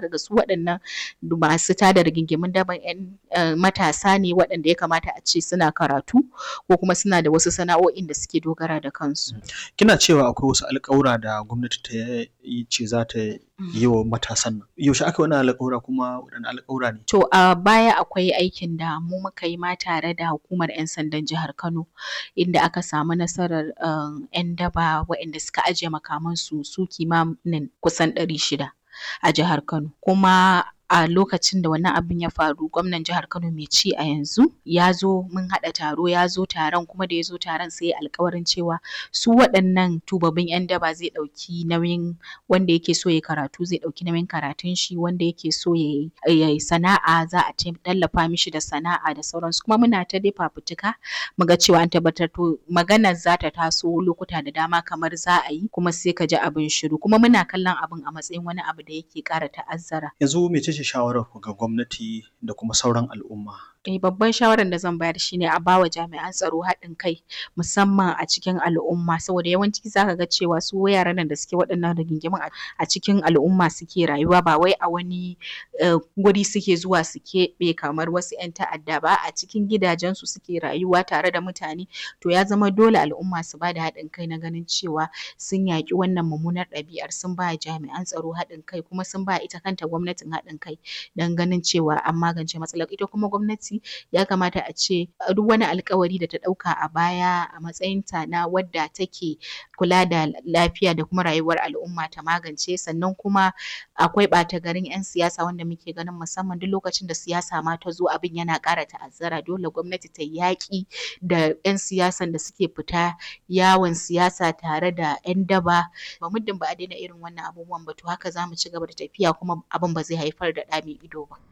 zaka ga su waɗannan masu tada rigingimun daban ƴan matasa ne waɗanda ya kamata a ce suna karatu ko kuma suna da wasu sana'o'in da suke dogara da kansu. Kina cewa akwai wasu alƙawura da gwamnati ta yi ce za ta yi wa matasan nan. Yaushe aka yi wannan alƙawura kuma waɗanne alƙawura ne? To a baya akwai aikin da mu muka yi ma tare da hukumar ƴan sandan jihar Kano inda aka samu nasarar ƴan daba waɗanda suka ajiye makamansu su kimanin kusan ɗari shida a jihar Kano. Kuma a lokacin da wannan abin ya faru gwamnan jihar Kano mai ci a yanzu ya zo mun haɗa taro ya zo taron kuma da ya zo taron sai ya yi alƙawarin cewa su waɗannan tubabbin ƴan daba zai ɗauki nauyin wanda yake so ya yi karatu zai ɗauki nauyin karatun shi wanda yake so ya yi sana'a za a tallafa mishi da sana'a da sauransu kuma muna ta dai fafutuka mu ga cewa an tabbatar to maganar za ta taso lokuta da dama kamar za a yi kuma sai ka ji abin shiru kuma muna kallon abin a matsayin wani abu da yake ƙara ta'azzara. Yanzu mece ce shawarar ku ga gwamnati da kuma sauran al'umma? Eh babban shawarar da zan bayar shine a bawa jami'an tsaro haɗin kai musamman a cikin al'umma saboda yawanci zaka ga cewa su yaran nan da suke waɗannan rigingimun a cikin al'umma suke rayuwa ba wai a wani guri suke zuwa su keɓe kamar wasu ƴan ta'adda ba a cikin gidajensu suke rayuwa tare da mutane to ya zama dole al'umma su bada haɗin kai na ganin cewa sun yaƙi wannan mummunar ɗabi'ar sun ba jami'an tsaro haɗin kai kuma sun ba ita kanta gwamnatin haɗin kai don ganin cewa an magance matsalar ita kuma gwamnati ya kamata a ce duk wani alƙawari da ta ɗauka a baya a matsayinta na wadda take kula da lafiya da kuma rayuwar al'umma ta magance sannan kuma akwai ɓata garin ƴan siyasa wanda muke ganin musamman duk lokacin da siyasa ma ta zo abin yana ƙara ta'azzara dole gwamnati ta yi yaƙi da ƴan siyasan da suke fita yawon siyasa tare da ƴan daba ba muddin ba a daina irin wannan abubuwan ba to haka za mu ci gaba da tafiya kuma abin ba zai haifar da ɗa mai ido ba.